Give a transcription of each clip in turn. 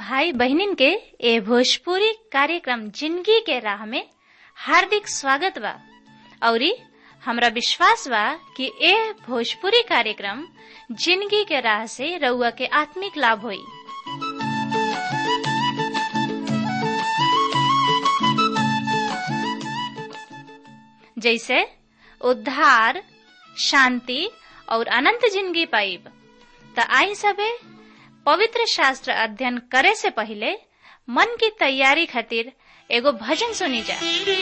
भाई बहनिन के ए भोजपुरी कार्यक्रम जिंदगी के राह में हार्दिक स्वागत बा औरी हमरा विश्वास बा कि ए भोजपुरी कार्यक्रम जिंदगी के राह से रउआ के आत्मिक लाभ होई जैसे उद्धार शांति और अनंत जिंदगी पाइब त आई सबे पवित्र शास्त्र अध्ययन करे से पहले मन की तैयारी खातिर एगो भजन सुनी जा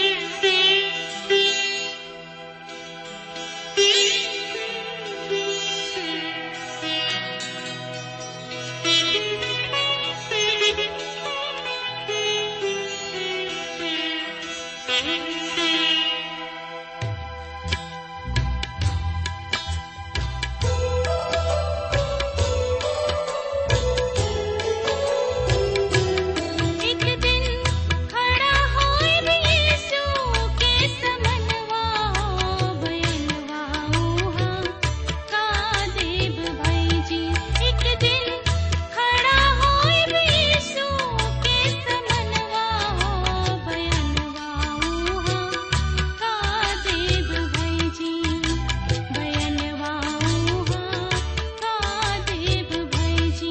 एक दिन खड़ा होए यीशु के समनवा बयनवा उहा का देव भाई जी एक दिन खड़ा होए यीशु के समनवा बयनवा उहा का देव भाई जी बयनवा उहा का देव भाई जी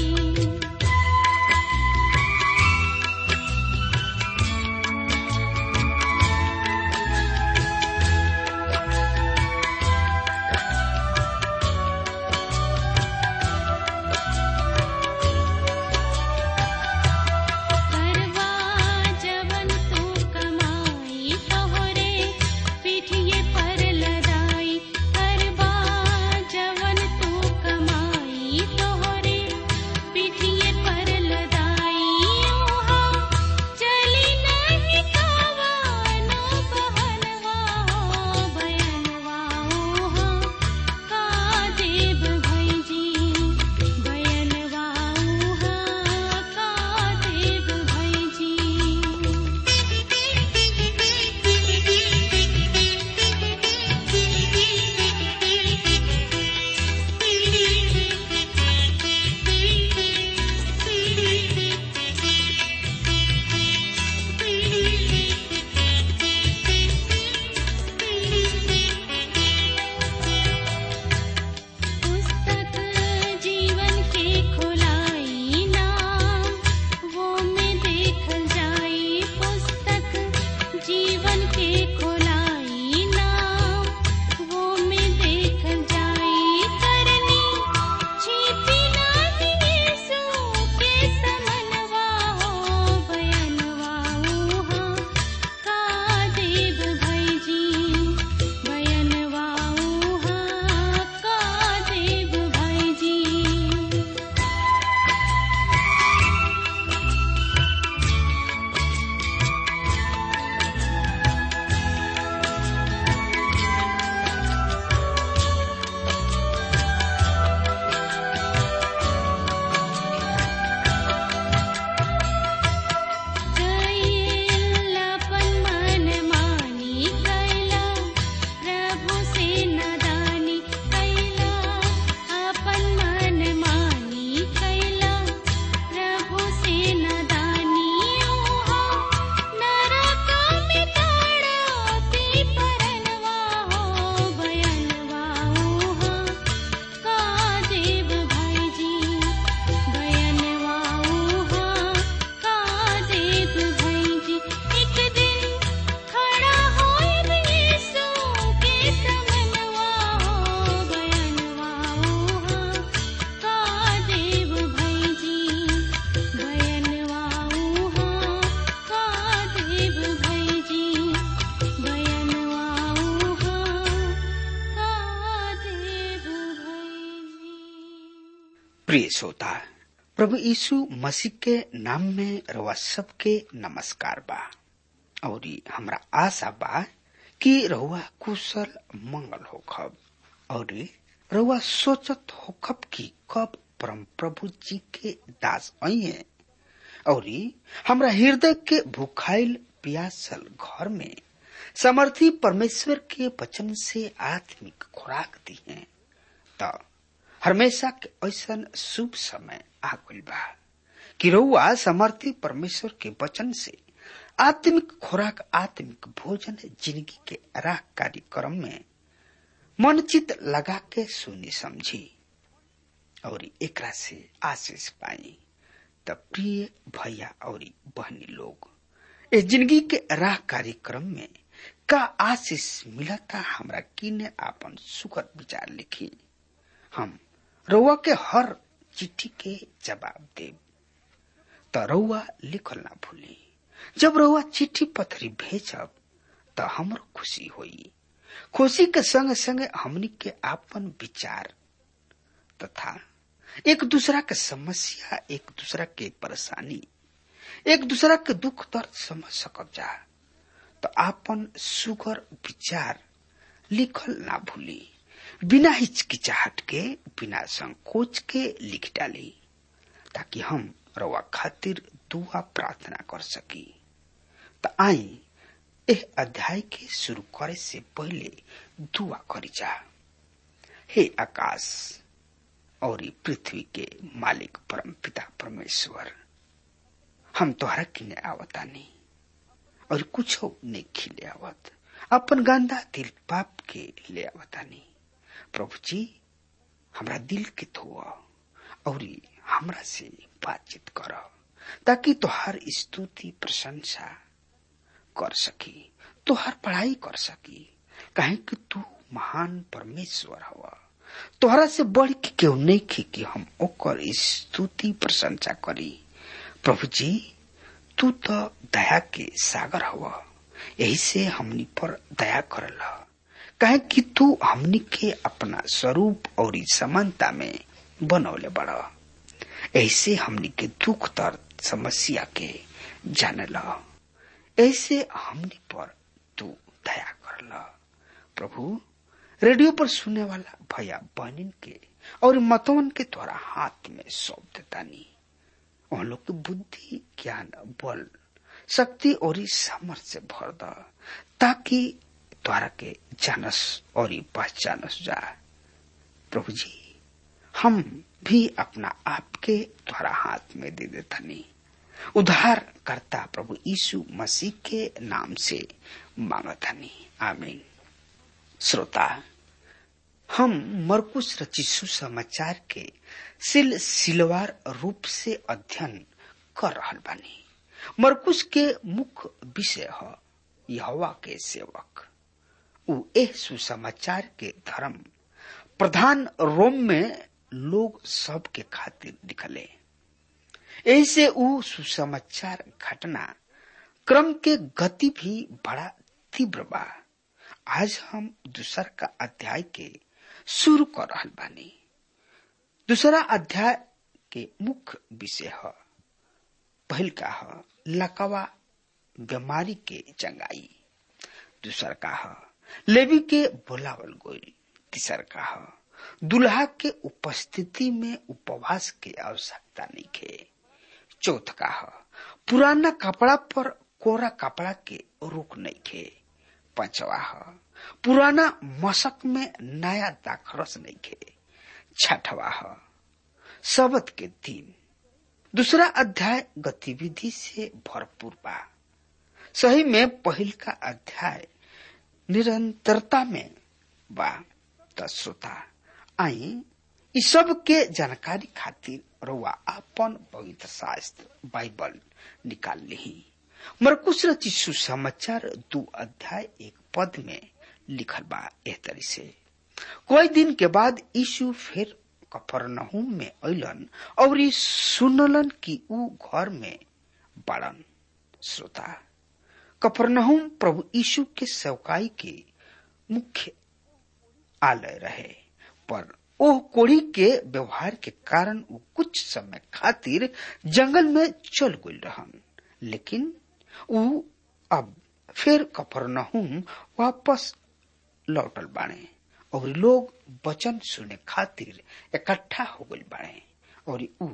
करवा जवन तू कमाई तोहरे पीठिए पर लदाई करवा जवन तू कमाई तोहरे पीठिए पर लदाई ओहा चली नहीं कावानो बहनवा हो बयनवा ओहा का देव भाई जी बयनवा उहा का देव भाई जी पुस्तक जीवन के खोलाई नाम वो में देखल जाई पुस्तक जीवन के खोलाई नाम वो में देखल जाई करनी छिपी नाही यीशु के समनवा हो बयनवा उहा का देव भाई जी बयनवा उहा का देव भाई जी कैलापन मन मानी कैला प्रभु से नदानी कैला अपन मन मानी कैला प्रभु से नदानी ओहा नरक में ताड़पी परनवा हो बयनवा ओहा का देव भाई जी बयनवा उहा का देव भाई जी एक दिन खड़ा होए यीशु के समनवा हो बयनवा उहा का देव भाई जी बयनवा उहा का देव भाई जी बयनवा उहा का देव भाई जी प्रिय श्रोता प्रभु यीशु मसीह के नाम में रवा सबके नमस्कार बा और हमरा आशा बा कि रहुआ कुशल मंगल होखब और रहुआ सोचत होखब कि कब परम प्रभु जी के दास आइए और हमरा हृदय के भूखाइल प्यासल घर में समर्थी परमेश्वर के वचन से आत्मिक खुराक दी है त हमेशा के ऐसन शुभ समय आ गइल बा कि रउआ समर्थी परमेश्वर के वचन से आत्मिक खुराक आत्मिक भोजन जिंदगी के राह कार्यक्रम में मन चित लगा के सुनी समझी और एकरा से आशीष पाई त प्रिय भैया और बहनी लोग इस जिंदगी के राह कार्यक्रम में का आशीष मिलता हमरा किने आपन सुखद विचार लिखी हम रउआ के हर चिट्ठी के जवाब देब त रउआ लिखल ना भूली जब रउआ चिट्ठी पत्री भेजब त हमरो खुशी होई खुशी के संग संग हमनी के आपन विचार तथा एक दूसरा के समस्या एक दूसरा के परेशानी एक दूसरा के दुख दर्द समझ सकब जा तो आपन सुगर विचार लिखल ना भूली बिना हिचकिचाहट के बिना संकोच के लिख डाली ताकि हम रवा खातिर दुआ प्रार्थना कर सकी तो आई एह अध्याय के शुरू करे से पहले दुआ करी जा हे आकाश और ई पृथ्वी के मालिक परम पिता परमेश्वर हम तोहरा किने आवतानी और कुछ नहीं खिले आवत अपन गंदा दिल पाप के ले आवतानी प्रभु जी हमरा दिल के धोआ और ई हमरा से बातचीत कर ताकि तोहार स्तुति प्रशंसा कर सकी तोहार पढ़ाई कर सकी कहे कि तू महान परमेश्वर हवा तोहरा से बढ़ के केहू नहीं खी कि हम ओकर स्तुति प्रशंसा करी प्रभु जी तू तो दया के सागर हवा यही से हमनी पर दया करल कहे कि तू हमनी के अपना स्वरूप और समानता में बनौले बड़ा ऐसे हमनी के दुख दर्द समस्या के जानल ऐसे हमनी पर तू दया करल प्रभु रेडियो पर सुनने वाला भैया बहनिन के और मतवन के द्वारा हाथ में सौंप देतानी उन लोग की बुद्धि ज्ञान बल शक्ति और सामर्थ से भर द ताकि द्वारा के जानस और पहचानस जा प्रभु जी हम भी अपना आप के द्वारा हाथ में दे देतानी उद्धार करता प्रभु यीशु मसीह के नाम से मांगतानी आमीन श्रोता हम मरकुश रचिसु समाचार के सिल सिलवार रूप से अध्ययन कर रहल बानी मरकुश के मुख्य विषय है यहोवा के सेवक उ एह सुसमाचार के धर्म प्रधान रोम में लोग सब के खातिर निकले ऐसे उ सुसमाचार घटना क्रम के गति भी बड़ा तीव्र बा आज हम दूसर का अध्याय के शुरू कर रहल बानी दूसरा अध्याय के मुख्य विषय है पहल का है लकवा बीमारी के चंगाई दूसर का है लेवी के बोलावल गोल तीसर का है दुल्हा के उपस्थिति में उपवास के आवश्यकता नहीं खे चौथ का है पुराना कपड़ा पर कोरा कपड़ा के रुक नहीं खे पांचवा है पुराना मशक में नया दाखरस नहीं खे छठवा है शबद के दिन दूसरा अध्याय गतिविधि से भरपूर बा सही में पहिल का अध्याय निरंतरता में बा त श्रोता आई इ सब के जानकारी खातिर रउआ अपन पवित्र शास्त्र बाइबल निकाल ली मरकुश रची सुसमाचार दू अध्याय एक पद में लिखल बा एह तरी से कोई दिन के बाद यीशु फिर कफरनहूम में अलन और ई सुनलन कि ऊ घर में बड़न श्रोता कफरनहूम प्रभु यीशु के सेवकाई के मुख्य आलय रहे पर ओह कोड़ी के व्यवहार के कारण वो कुछ समय खातिर जंगल में चल गई रहन लेकिन ऊ अब फिर कफरनहूम वापस लौटल बाणे और लोग वचन सुने खातिर इकट्ठा हो गई बाड़े और ऊ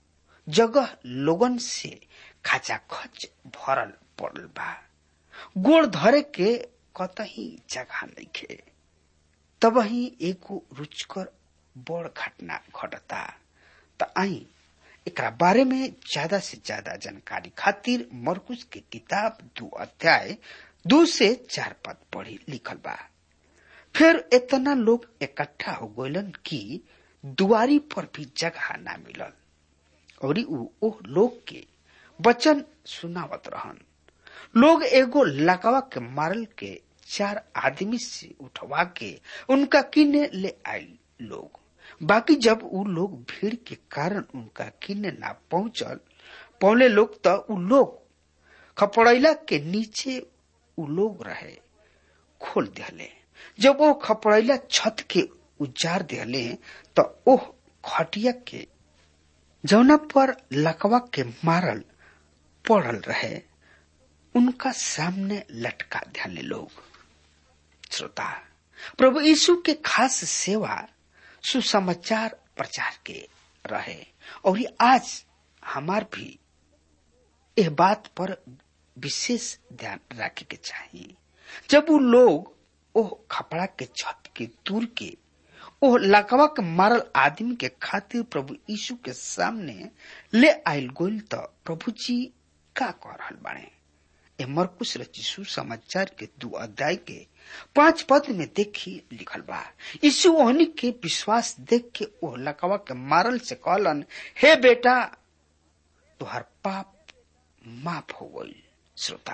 जगह लोगन से खाचा खच भरल पड़ल बा गोड़ धरे के कतही जगह नहीं खे तब ही एगो रुचकर बड़ घटना घटता त आई एकरा बारे में ज्यादा से ज्यादा जानकारी खातिर मरकुश के किताब दो अध्याय दो से चार पद पढ़ी लिखल बा फिर इतना लोग इकट्ठा हो गइलन कि दुआरी पर भी जगह ना मिलल और उ ओह लोग के वचन सुनावत रहन लोग एगो लकवा के मारल के चार आदमी से उठवा के उनका किने ले आई लोग बाकी जब उ लोग भीड़ के कारण उनका किने ना पहुंचल पहले लोग तो उ लोग खपड़ैला के नीचे उ लोग रहे खोल दिहले जब वो खपड़ैला छत के उजाड़ दिहले तो ओह खटिया के जौना पर लकवा के मारल पड़ल रहे उनका सामने लटका दिहले लोग श्रोता प्रभु यीशु के खास सेवा सुसमाचार प्रचार के रहे और ये आज हमार भी यह बात पर विशेष ध्यान रखे के चाहिए जब वो लोग ओह खपड़ा के छत के दूर के ओह लकवा के मारल आदमी के खातिर प्रभु यीशु के सामने ले आयल गोल तो प्रभु जी का कह रहल बाड़े ए मरकुश रचिसु समाचार के दो अध्याय के पांच पद में देखी लिखल बा यीशु ओहनी के विश्वास देख के ओह लकवा के मारल से कहलन हे बेटा तुहार पाप माफ हो गई श्रोता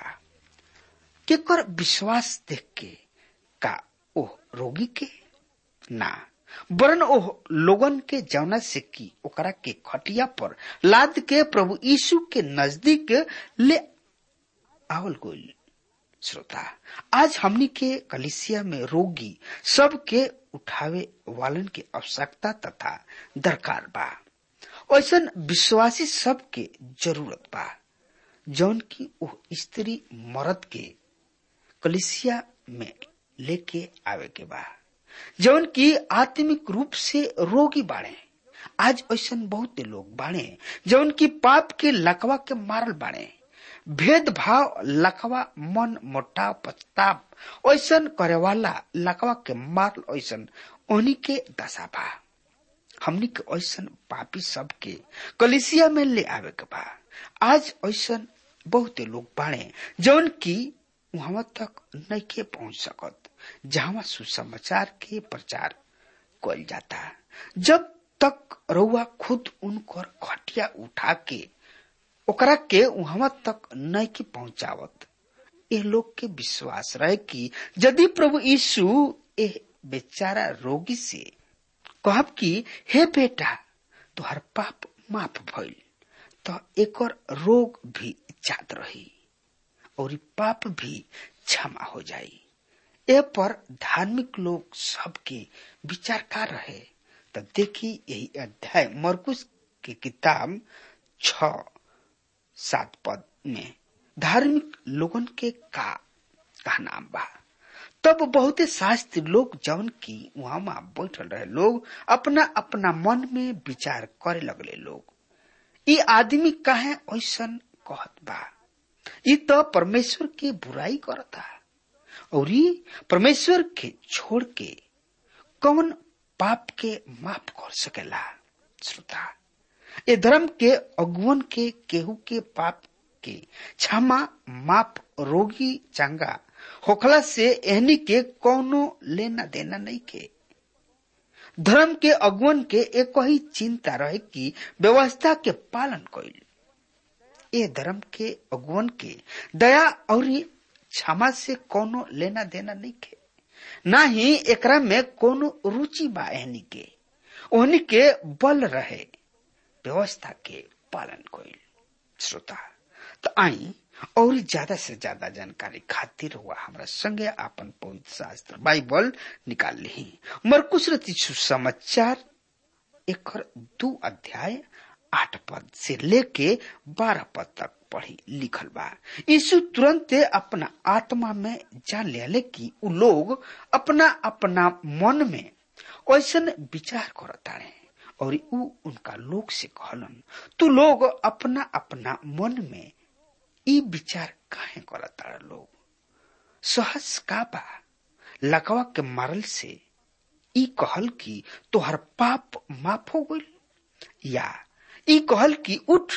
केकर विश्वास देख के का ओह रोगी के ना वरन ओह लोगन के जौना से की ओकरा के खटिया पर लाद के प्रभु यीशु के नजदीक ले आवल गोल श्रोता आज हमनी के कलिसिया में रोगी सब के उठावे वालन की आवश्यकता तथा दरकार बा ऐसा विश्वासी सब के जरूरत बा जौन की वो स्त्री मर्द के कलिसिया में लेके आवे के बा जौन की आत्मिक रूप से रोगी बाड़े आज ऐसा बहुत लोग बाड़े जौन की पाप के लकवा के मारल बाड़े भेदभाव लकवा मन मोटाव पछताव ऐसा करे वाला लकवा के मारल ऐसा उन्हीं के दशा बा हमनी के ऐसा पापी सब के कलिसिया में ले आवे के बा आज ऐसा बहुत लोग बाड़े जौन की वहां तक नहीं पहुंच सकत जहां सुसमाचार के प्रचार कल जाता जब तक रउआ खुद उनकर खटिया उठा के ओकरा के वहां तक नहीं की पहुंचावत ये लोग के विश्वास रहे कि यदि प्रभु यीशु ए बेचारा रोगी से कहब कि हे बेटा तुहार पाप माफ भइल तो एकर रोग भी जात रही और पाप भी क्षमा हो जाई ए पर धार्मिक लोग सबके विचार कर रहे तो देखी यही अध्याय मरकुश की किताब छ सात पद में धार्मिक लोगन के का का नाम बा तब बहुते शास्त्री लोग जौन की वहां बैठल रहे लोग अपना अपना मन में विचार करे लगले लोग ये आदमी काहे ऐसा कहत बा ये तो परमेश्वर के बुराई करता और ये परमेश्वर के छोड़ के कौन पाप के माफ कर सकेला श्रोता ये धर्म के अगुवन के केहू के पाप के क्षमा माप रोगी चंगा होखला से एहनी के कौनो लेना देना नहीं के धर्म के अगुवन के एक ही चिंता रहे कि व्यवस्था के पालन कइल ए धर्म के अगुवन के दया और क्षमा से कोनो लेना देना नहीं के ना ही एकरा में कोनो रुचि बा एहनी के ओहनी के बल रहे व्यवस्था के पालन कइल श्रोता तो आई और ज्यादा से ज्यादा जानकारी खातिर हुआ हमारा संगे आपन पवित्र शास्त्र बाइबल निकाल ली मरकुश सुसमाचार एक दो अध्याय आठ पद से लेके बारह पद तक पढ़ी लिखल बा यीशु तुरंत अपना आत्मा में जान ले कि उ लोग अपना अपना मन में ऐसा विचार करताड़े और उ उनका लोग से कहलन तू लोग अपना अपना मन में ई विचार काहे करता लोग सहस का बा लकवा के मारल से ई कहल कि तोहर पाप माफ हो गइल या ई कहल कि उठ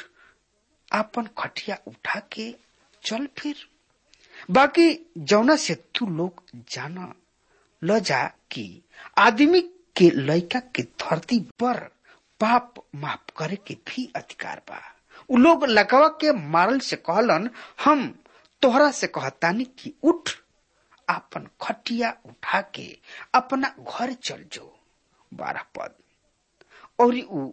आपन खटिया उठा के चल फिर बाकी जौना से तू लोग जाना ल जा कि आदमी के लड़का के धरती पर पाप माफ करे के भी अधिकार बा उ लोग लकवा के मारल से कहलन हम तोहरा से कहतानी कि उठ आपन खटिया उठा के अपना घर चल जो बारह पद और उ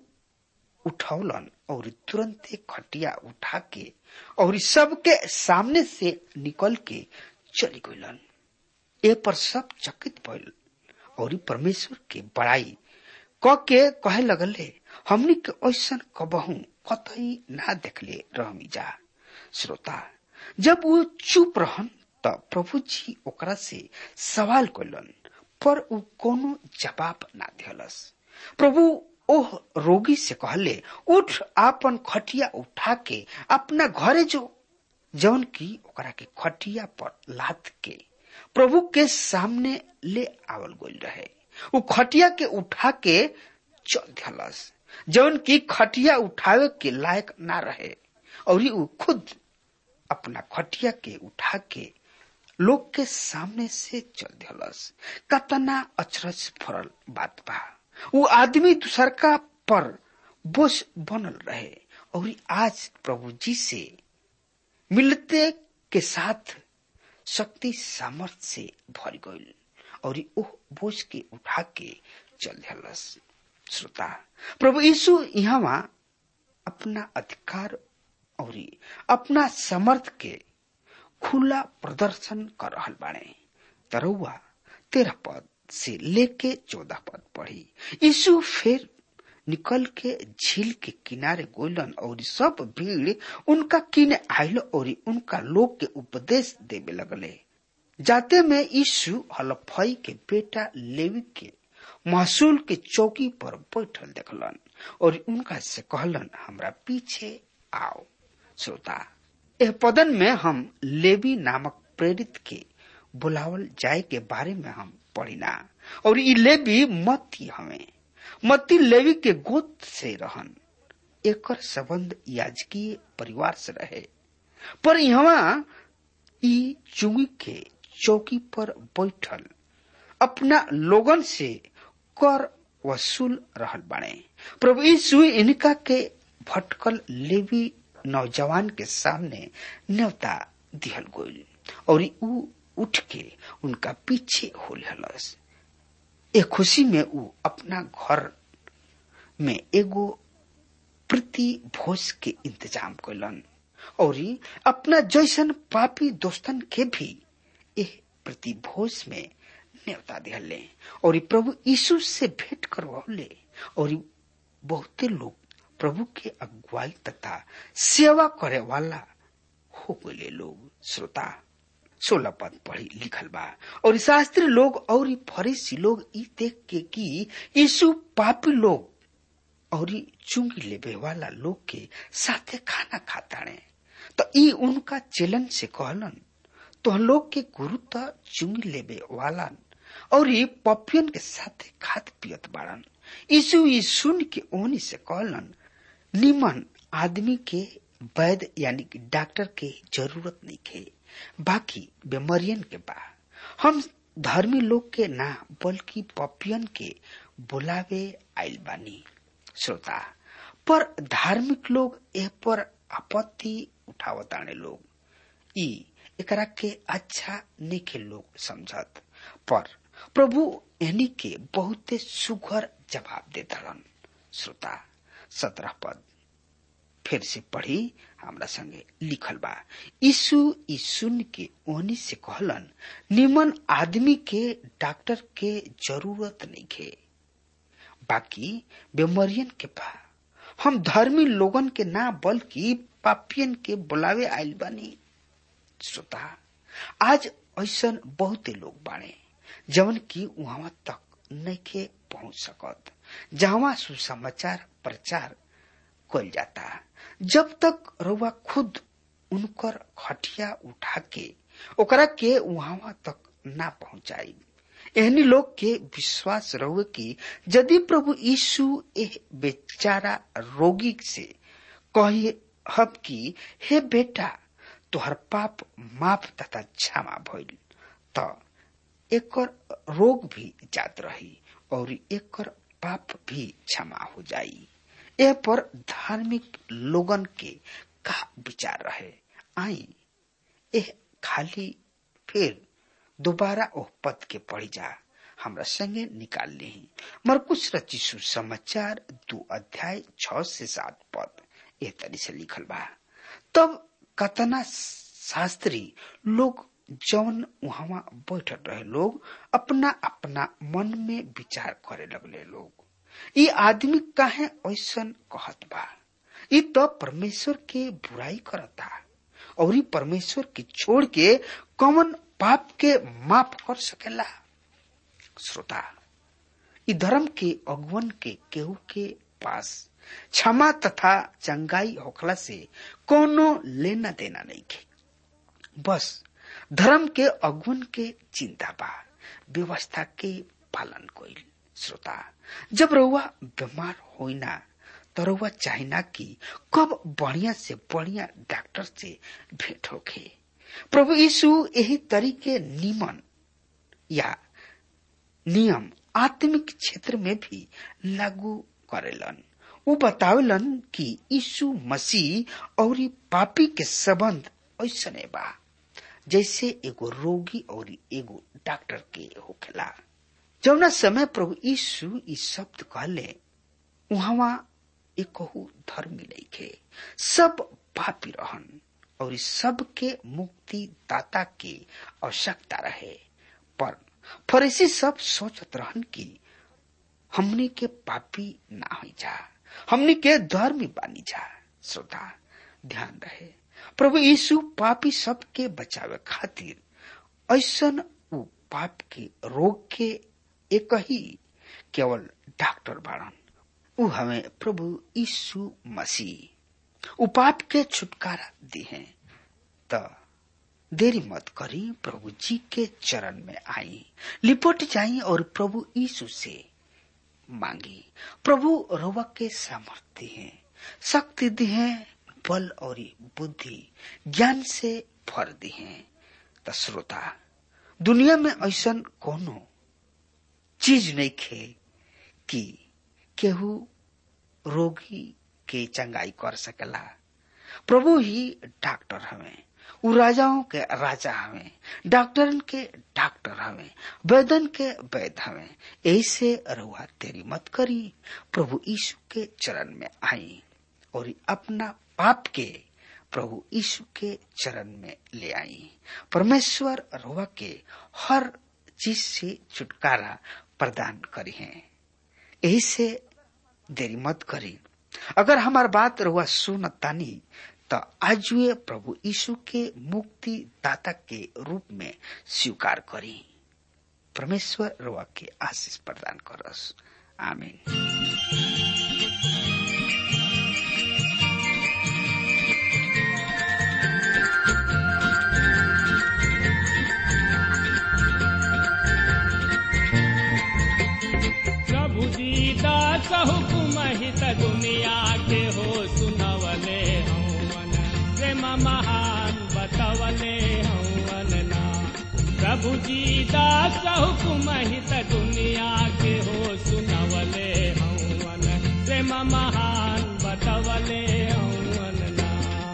उठौलन और तुरंत खटिया उठा के और सबके सामने से निकल के चली गईलन ए पर सब चकित भइल और परमेश्वर के बड़ाई क के कहे लगले हमनी के ऐसन कबहू कतई ना देखले रहमी जा श्रोता जब वो चुप रहन त प्रभु जी ओकरा से सवाल कैलन पर उ कोनो जवाब ना दिहलस प्रभु ओह रोगी से कहले उठ आपन खटिया उठा के अपना घरे जो जौन की ओकरा के खटिया पर लाद के प्रभु के सामने ले आवल गइल रहे उ खटिया के उठा के चल दिहलस जौन की खटिया उठावे के लायक ना रहे और उ खुद अपना खटिया के उठा के लोग के सामने से चल दिहलस कतना अचरज भरल बात बा वो आदमी दूसरका पर बोझ बनल रहे और आज प्रभु जी से मिलते के साथ शक्ति सामर्थ से भर गईल और ओह बोझ के उठा के चल दिलस श्रोता प्रभु यीशु यहाँ अपना अधिकार और अपना समर्थ के खुला प्रदर्शन कर रहल बाड़े तरौआ तेरह पद से लेके चौदह पद पढ़ी यीशु फिर निकल के झील के किनारे गोलन और सब भीड़ उनका किने आयल और उनका लोग के उपदेश देवे लगले जाते में यीशु हलफई के बेटा लेवी के महसूल के चौकी पर बैठल देखलन और उनका से कहलन हमरा पीछे आओ श्रोता यह पदन में हम लेवी नामक प्रेरित के बुलावल जाए के बारे में हम पढ़िना और ई लेवी मती हमें मती लेवी के गोत से रहन एकर संबंध याजकीय परिवार से रहे पर यहाँ ई चुंगी के चौकी पर बैठल अपना लोगन से कर वसूल रहल बाड़े प्रभु यीशु इनका के भटकल लेवी नौजवान के सामने न्योता दिहल गोल और ऊ उठ के उनका पीछे हो लस ए खुशी में ऊ अपना घर में एगो प्रति भोज के इंतजाम कैलन और अपना जैसन पापी दोस्तन के भी एह प्रति भोज में न्योता दिहले और प्रभु यीशु से भेंट करवले और बहुते लोग प्रभु के अगुवाई तथा सेवा करे वाला हो गए लोग श्रोता सोलह पद पढ़ी लिखल बा और शास्त्री लोग और फरीसी लोग ई देख के कि यीशु पापी लोग और चुंगी लेबे वाला लोग के साथे खाना खाताड़े तो ई उनका चलन से कहलन तो लोग के गुरु तो चुंगी लेबे वाला और पपियन के साथे खात पियत बाड़न यीशु ई सुन के ओनी से कहलन निमन आदमी के वैद यानी कि डॉक्टर के जरूरत नहीं खे बाकी बीमारियन के बा हम धर्मी लोग के ना बल्कि पपियन के बुलावे आइल बानी श्रोता पर धार्मिक लोग ए पर आपत्ति उठावताने लोग ई एकरा के अच्छा निके लोग समझत पर प्रभु एनी के बहुते सुघर जवाब देतरन श्रोता सत्रह पद फिर से पढ़ी हमरा संगे लिखल बा यीशु ई सुन के ओहनी से कहलन निमन आदमी के डॉक्टर के जरूरत नहीं खे बाकी बीमारियन के बा हम धर्मी लोगन के ना बल्कि पापियन के बुलावे आइल बानी श्रोता आज ऐसा बहुते लोग बाड़े जवन की वहां तक नहीं पहुंच सकत जहां सुसमाचार प्रचार कल जाता जब तक रउआ खुद उनकर खटिया उठा के ओकरा के वहां तक ना पहुंचाई एहनी लोग के विश्वास रहुए कि यदि प्रभु यीशु एह बेचारा रोगी से कही हब कि हे बेटा तोहर पाप माफ तथा क्षमा भइल त एकर रोग भी जात रही और एकर पाप भी क्षमा हो जाई ए पर धार्मिक लोगन के का विचार रहे आई एह खाली फिर दोबारा ओह पद के पढ़ी जा हमरा संगे निकाल ली मरकुश रचिसु समाचार दो अध्याय छ से सात पद एह तरी से लिखल बा तब कतना शास्त्री लोग जौन वहां बैठल रहे लोग अपना अपना मन में विचार करे लगले लोग ये आदमी काहे ऐसन कहत बा ये तो परमेश्वर के बुराई करता और ये परमेश्वर के छोड़ के कौन पाप के माफ कर सकेला श्रोता ई धर्म के अगुवन के केहू के पास क्षमा तथा चंगाई होखला से कोनो लेना देना नहीं के बस धर्म के अगुवन के चिंता बा व्यवस्था के पालन कोइल श्रोता जब रउआ बीमार होइना तो रउआ चाहिना कि कब बढ़िया से बढ़िया डॉक्टर से भेंट होखे प्रभु यीशु यही तरीके नियमन या नियम आत्मिक क्षेत्र में भी लागू करेलन वो बतावेलन कि यीशु मसीह और पापी के संबंध ऐसने बा जैसे एगो रोगी और एगो डॉक्टर के होखेला जौना समय प्रभु यीशु ई शब्द कहले वहां एकहु धर्मी नइखे सब पापी रहन और इस सब के मुक्ति दाता की आवश्यकता रहे पर फरीसी सब सोचत रहन कि हमनी के पापी ना हो जा हमनी के धर्मी बानी जा श्रोता ध्यान रहे प्रभु यीशु पापी सब के बचावे खातिर ऐसन उ पाप के रोग के एक ही केवल डॉक्टर बाड़न उ हमें प्रभु यीशु मसीह उ पाप के छुटकारा दी है त देरी मत करी प्रभु जी के चरण में आई लिपट जाई और प्रभु यीशु से मांगी प्रभु रवा के सामर्थ्य है शक्ति दी है बल और बुद्धि ज्ञान से भर दी है त श्रोता दुनिया में ऐसा कोनो चीज नहीं खे कि केहू रोगी के चंगाई कर सकेला प्रभु ही डॉक्टर हमें उ राजाओं के राजा हमें डॉक्टरन के डॉक्टर हमें वैदन के वैद हमें ऐसे रहुआ तेरी मत करी प्रभु यीशु के चरण में आई और अपना पाप के प्रभु यीशु के चरण में ले आई परमेश्वर रहुआ के हर चीज से छुटकारा प्रदान करी है यही से देरी मत करी अगर हमार बात रहुआ सुन तानी तो आज वे प्रभु यीशु के मुक्ति दाता के रूप में स्वीकार करी परमेश्वर रहुआ के आशीष प्रदान करस आमीन प्रभु दीदास हुकुम हित दुनिया के हो सुनवले हवन प्रेम महान बतवले हवन ना प्रभु दीदास हुकुम हित दुनिया के हो सुनवले हवन प्रेम महान बतवले हवन ना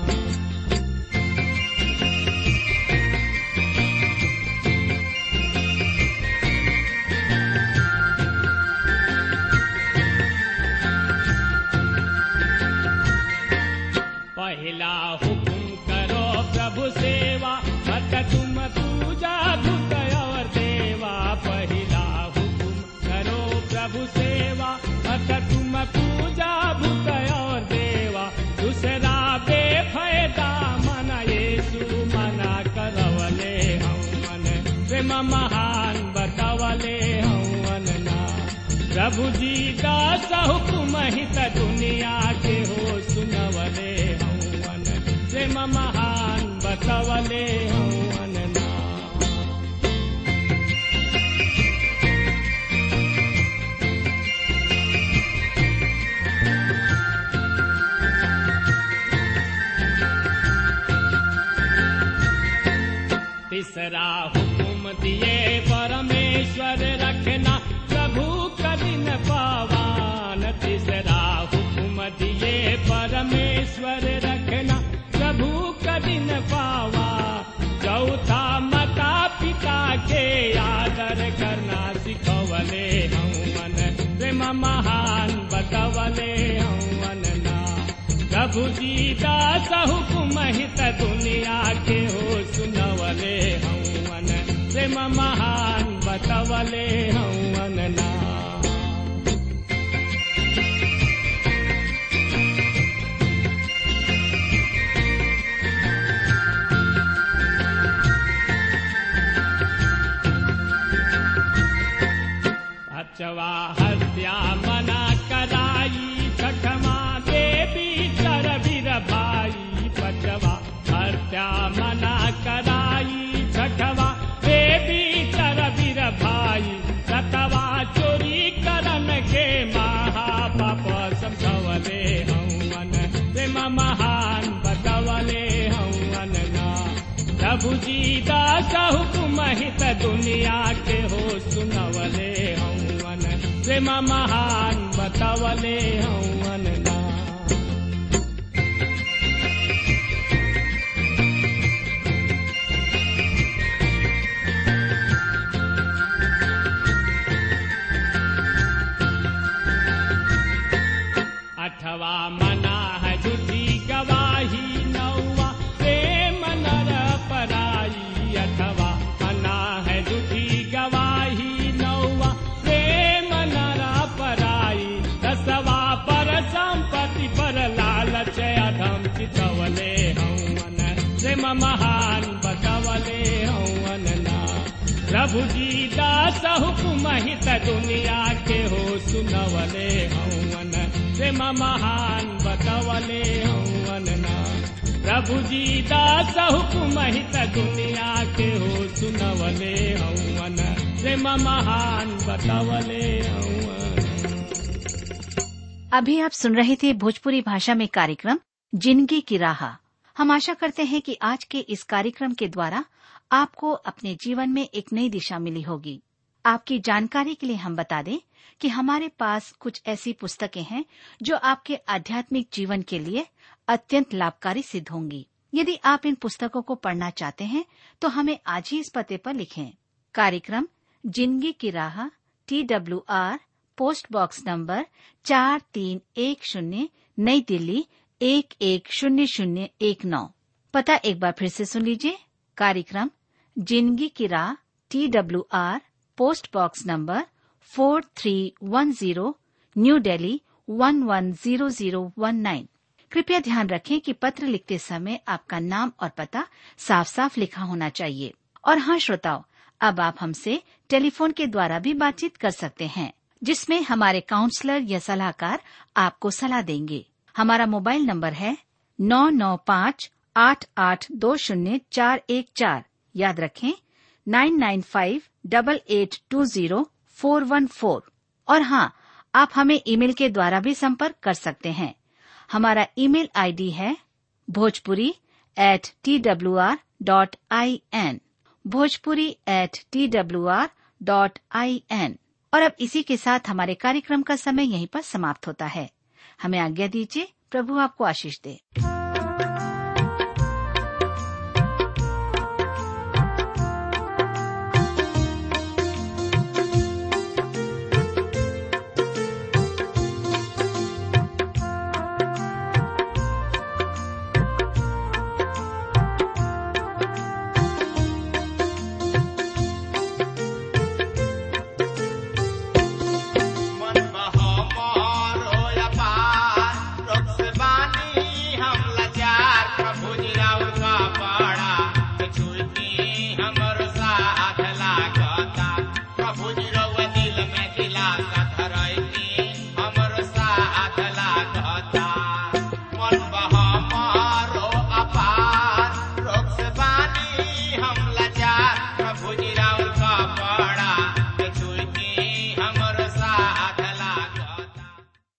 पहला हुकुम करो प्रभु सेवा मत तुम पूजा भूत और देवा पहला हुकुम करो प्रभु सेवा मत तुम पूजा भूत और देवा दूसरा बेफायदा मन येसु मना करवले हवन प्रेम महान बतवले हवन ना प्रभु जी दास हुकुम हित दुनिया के हो सुनवले हवन प्रेम महान बतवले हवन ना तीसरा हुकुम दिए परमेश्वर रखना प्रभु कभी न पावान तीसरा हुकुम दिए परमेश्वर रखना प्रभु कभी न पावा चौथा माता पिता के आदर करना सिखवले हवन प्रेम महान बतवले हवन ना प्रभु जी दास हुकुम हित दुनिया के हो सुनवले हवन प्रेम महान बतवले हवन ना अचवा हत्या मना कराई छठमा देवी चर वीर भाई पचवा हत्या मना कराई छठवा देवी चर वीर भाई सतवा चोरी करन के महापाप समझवले हवन प्रेम महान बतवले हवन ना प्रभु जी दास हुकुम हित दुनिया के हो सुनवले हवन प्रेम महान बतवले हवन ना अठवा मना है झूठी गवाही नौवा प्रेम नर पराई अठवा मना है झूठी गवाही नौवा प्रेम नर पराई दसवा पर संपत्ति पर लालच अधम चितवले हवन प्रेम महान बतवले हवन ना प्रभु जी दास हुकुम हित दुनिया के हो सुनवले हवन प्रेम महान बतवले हवन ना प्रभु जी दास हुकुम हित दुनिया के हो सुनवले हवन प्रेम महान बतवले हवन अभी आप सुन रहे थे भोजपुरी भाषा में कार्यक्रम जिंदगी की राह हम आशा करते हैं कि आज के इस कार्यक्रम के द्वारा आपको अपने जीवन में एक नई दिशा मिली होगी आपकी जानकारी के लिए हम बता दें कि हमारे पास कुछ ऐसी पुस्तकें हैं जो आपके आध्यात्मिक जीवन के लिए अत्यंत लाभकारी सिद्ध होंगी यदि आप इन पुस्तकों को पढ़ना चाहते हैं तो हमें आज ही इस पते पर लिखें कार्यक्रम जिंदगी की राह T W R post box number चार तीन एक शून्य नई दिल्ली एक एक शून्य शून्य एक नौ पता एक बार फिर से सुन लीजिए कार्यक्रम जिंदगी की राह T W R post box number four three one zero New Delhi one one zero zero one nine कृपया ध्यान रखें कि पत्र लिखते समय आपका नाम और पता साफ साफ लिखा होना चाहिए और हाँ श्रोताओं अब आप हमसे टेलीफोन के द्वारा भी बातचीत कर सकते हैं जिसमें हमारे काउंसलर या सलाहकार आपको सलाह देंगे हमारा मोबाइल नंबर है नौ नौ पाँच आठ आठ दो शून्य चार एक चार याद रखें nine nine five double eight two zero four one four और हाँ आप हमें ईमेल के द्वारा भी संपर्क कर सकते हैं हमारा ईमेल आईडी है Bhojpuri at T W R dot I N Bhojpuri at T W R dot I N और अब इसी के साथ हमारे कार्यक्रम का समय यहीं पर समाप्त होता है हमें आज्ञा दीजिए प्रभु आपको आशीष दे मन बहो मोर होया पार, रोग से बानी हम लाचार, प्रभु जी राउर का पाड़ा, के छुईती हमर साथ लागता। प्रभु जी रउआ दिल में दिलासा धरैती, हमर साथ लागता। मन बहो मोर हो अपार, रोग से बानी हम लाचार, प्रभु